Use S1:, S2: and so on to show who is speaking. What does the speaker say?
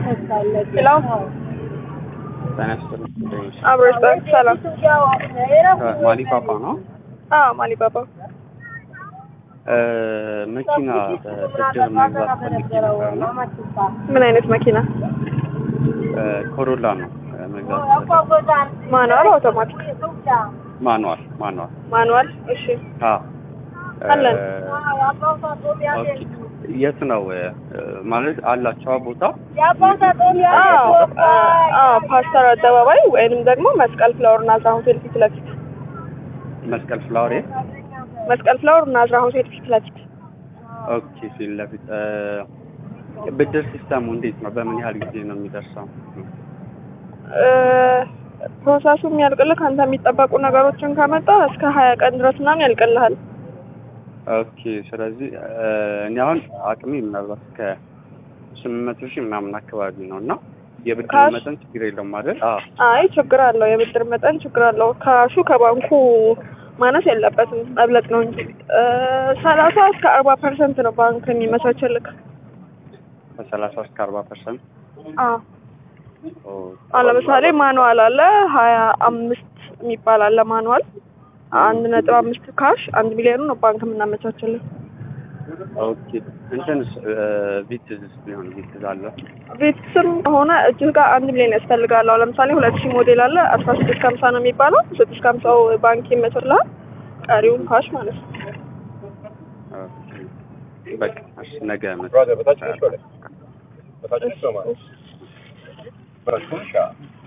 S1: ሄሎ
S2: ጤና ይስጥልኝ።
S1: አብሮሽ ባንክ ሰላም።
S2: ማሊ ፓፓ ነው።
S1: አዎ ማሊ ባባ።
S2: መኪና በብድር መግዛት ፈልጌ ነበር እና
S1: ምን አይነት መኪና?
S2: ኮሮላ ነው መግዛት ፈልጌ።
S1: ማኑዋል አውቶማቲክ?
S2: ማኑዋል ማኑዋል።
S1: ማኑዋል። እሺ
S2: አዎ
S1: አለን።
S2: ኦኬ። የት ነው ማለት አላቸው ቦታ?
S1: አዎ አዎ ፓስተር አደባባይ ወይንም ደግሞ መስቀል ፍላወር ናዝራ ሆቴል ፊት ለፊት
S2: መስቀል ፍላወር የት?
S1: መስቀል ፍላወር ናዝራ ሆቴል ፊት ለፊት
S2: ኦኬ። ፊት ለፊት ብድር ሲስተሙ እንዴት ነው? በምን ያህል ጊዜ ነው የሚደርሰው?
S1: እ፣ ፕሮሰሱ የሚያልቅልህ ከአንተ የሚጠበቁ ነገሮችን ከመጣ እስከ ሀያ ቀን ድረስ ምናምን ያልቅልሃል።
S2: ኦኬ። ስለዚህ እኔ አሁን አቅሜ ምናልባት እስከ ስምንት መቶ ሺህ ምናምን አካባቢ ነው እና የብድር
S1: ካሽ?
S2: መጠን ችግር የለውም አይደል? አዎ
S1: አይ ችግር አለው፣ የብድር መጠን ችግር አለው። ካሹ ከባንኩ ማነስ የለበትም መብለጥ ነው እንጂ እ፣ ሰላሳ እስከ አርባ ፐርሰንት ነው ባንክ የሚመቻችልክ።
S2: ከሰላሳ እስከ አርባ ፐርሰንት
S1: አዎ አሁን ለምሳሌ ማኑዋል አለ ሀያ አምስት የሚባል አለ ማኑዋል አንድ ነጥብ አምስት ካሽ አንድ ሚሊዮኑ ነው ባንክ የምናመቻችልን።
S2: ኦኬ እንትንስ ቪትዝ ቢሆን ቪትዝ አለ
S1: ቤትስም ሆነ እጅህ ጋር አንድ ሚሊዮን ያስፈልጋል። አሁን ለምሳሌ ሁለት ሺህ ሞዴል አለ አስራ ስድስት ከሀምሳ ነው የሚባለው ስድስት ከሀምሳው ባንክ ይመችልሃል፣ ቀሪውን ካሽ ማለት ነው።
S2: ኦኬ። በቃ እሺ፣ ነገ
S3: Brother, but that's
S2: መጣ
S3: just But that's just so much. But that's good shot.